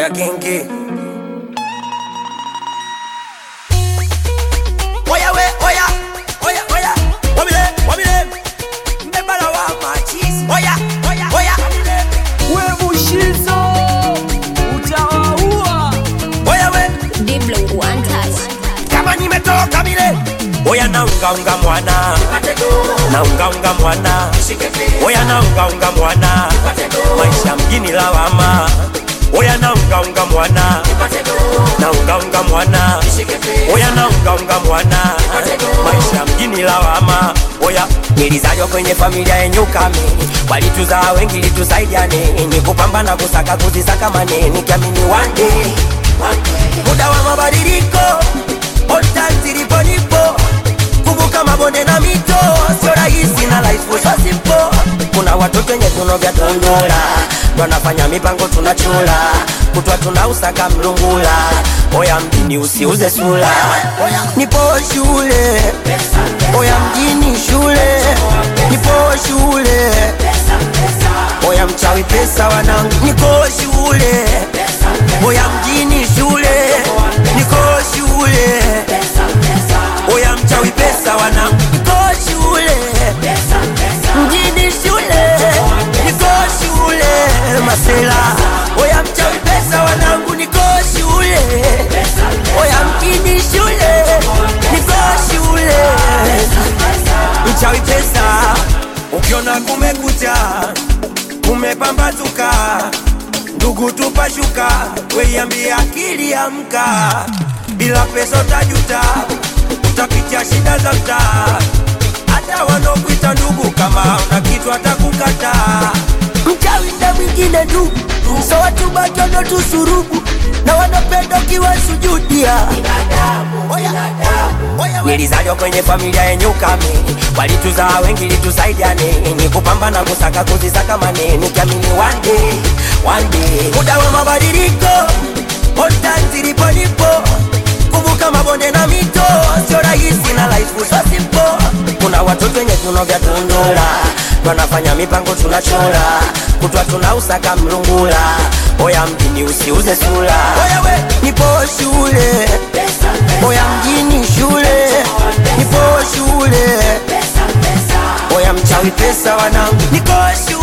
Oya kingi Oya we, oya, oya, oya Wabile, wabile Mbebala wa machis Oya, oya, oya we mushizo utawaua Oya we, Diblo one touch. kama nimetoka mile Oya naungaunga mwana Naungaunga mwana Oya naungaunga mwana Maisha mjini lawama Oya naungaunga mwana Naungaunga mwana Oya naungaunga mwana Maisha mjini lawama Oya nilizaliwa kwenye familia yenye ukame Walituzaa wengi litusaidiane Ni kupambana kusaka kuzisaka mane Nikiamini one day Muda wa mabadiliko On time zilipo nipo Kumbuka mabonde na mito Sio rahisi na life so simple Kuna watoto wenye viuno vya tundura Wanafanya mipango tunachula Kutwa tunausaka mlungula Oya mjini usiuze sula Nipo shule Oya mjini shule Nipo shule Oya mchawi pesa wanangu Niko shule Oya mjini shule Niko shule Oya mchawi pesa wanangu Niko shule Mjini shule Niko shule Masela Oya mchawi pesa wanangu Niko shule Oya mjini shule Niko shule Mchawi pesa Ukiona kumekucha Kumepambazuka Ndugu tupashuka Weiambia akili amka Bila pesa utajuta Utapitia shida za mtaa Hata wanaokuita ndugu Kama una kitu atakukata Mchawi na mwingine tu So watu batono tusurubu Na wanapenda ukiwa sujudia Nilizaliwa kwenye familia yenye ukame Walituzaa wengi litusaidiane Ni kupambana kusaka kuzisaka mane Nikiamini one day, one day Muda wa mabadiliko On time zilipo nipo Kumbuka mabonde na mito Sio rahisi na life so simple Kuna watoto wenye viuno vya tundura Wanafanya mipango tunachora Kutwa tunausaka mlungula Oya mjini usiuze sura Oya we, nipo shule Oya mjini shule Nipo shule Oya mchawi pesa wanangu Niko shule